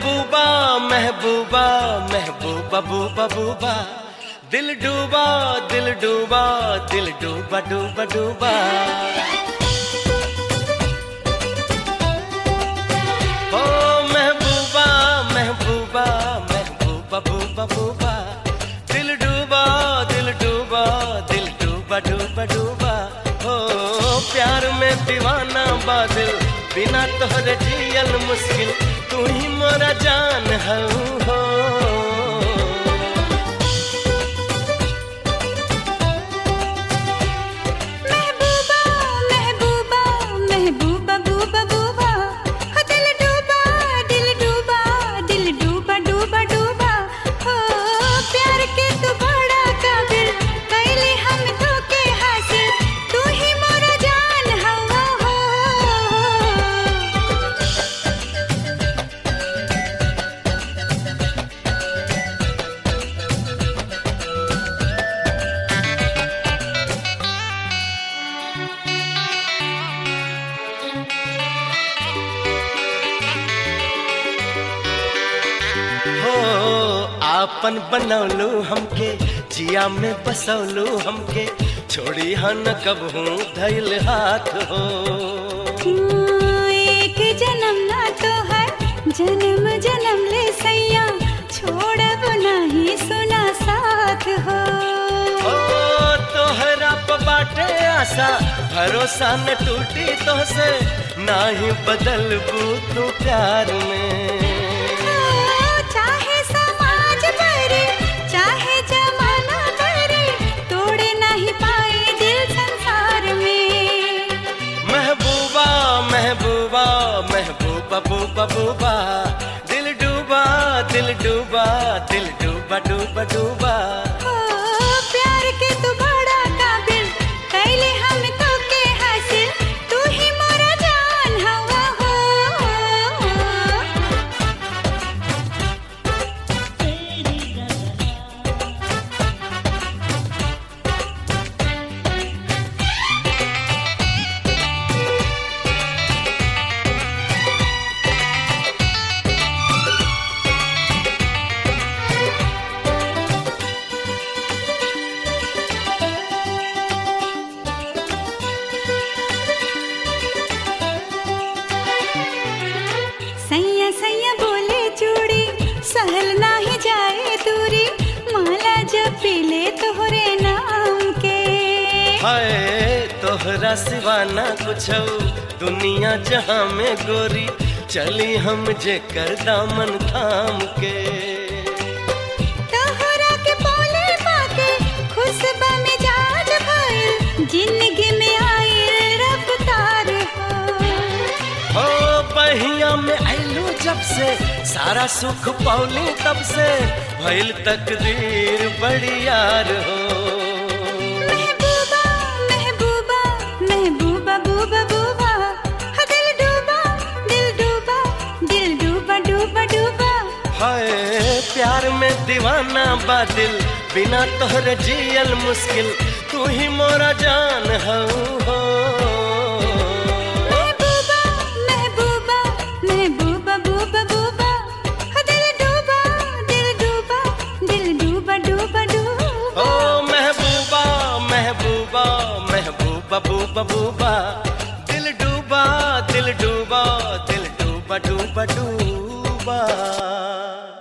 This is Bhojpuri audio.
महबूबा महबूबा महबूबा बूबा बूबा दिल डूबा दिल डूबा दिल डूबा डूबा डूबा ओ महबूबा महबूबा महबूबा बूबा बूबा दिल डूबा दिल डूबा दिल डूबा डूबा डूबा ओ प्यार में दीवाना बादल बिना तोहरे जियल मुश्किल तू ही मोरा जान हऊ हो महबूबा महबूबा महबूबा बूबा बूबा हो दिल डूबा दिल डूबा दिल डूबा डूबा डूबा हो प्यार के तू बड़ा काबिल कैले हम तो के हासिल तू ही मोरा जान हवा हो हो आपन बनौलू हमके जिया में बसौलू हमके छोड़ी हन कबहू धैल हाथ हो एक जन्म ना तो है जन्म जन्म ले सैया छोड़ब नहीं सुना साथ हो ओ तोहरा प बाटे आशा भरोसा न टूटी तो से ना ही बदलबू तू प्यार में चाहे समाज करे चाहे जमाना करे तोड़े नहीं पाए दिल संसार में महबूबा महबूबा महबूबा बूबा बूबा दिल डूबा दिल डूबा दिल डूबा डूबा डूबा हो प्यार के तू बड़ा काबिल कैले हम तो के हासिल तू ही मोरा जान हवा हो सैया सैया बोले चूड़ी सहल नाही जाए दूरी माला जब पीले तोहरे नाम के हाय तोहरा सिवाना कुछ दुनिया जहां में गोरी चली हम जे कर दामन थाम के तोहरा के बोले पाके खुशबा में जाज भइल जिंदगी में आए रफ्तार हो हो बहिया में आइलू जब से सारा सुख पौली तब से भइल तकदीर बड़ी यार हो महबूबा महबूबा महबूबा बूबा बूबा हो दिल डूबा दिल डूबा दिल डूबा डूबा डूबा हाय प्यार में दीवाना बादिल बिना तोहरे जियल मुश्किल तू ही मोरा जान हऊ हो महबूबा महबूबा महबूबा बूबा बूबा हो दिल डूबा दिल डूबा दिल डूबा डूबा डूबा ओ महबूबा महबूबा महबूबा बूबा बूबा दिल डूबा दिल डूबा दिल डूबा डूबा डूबा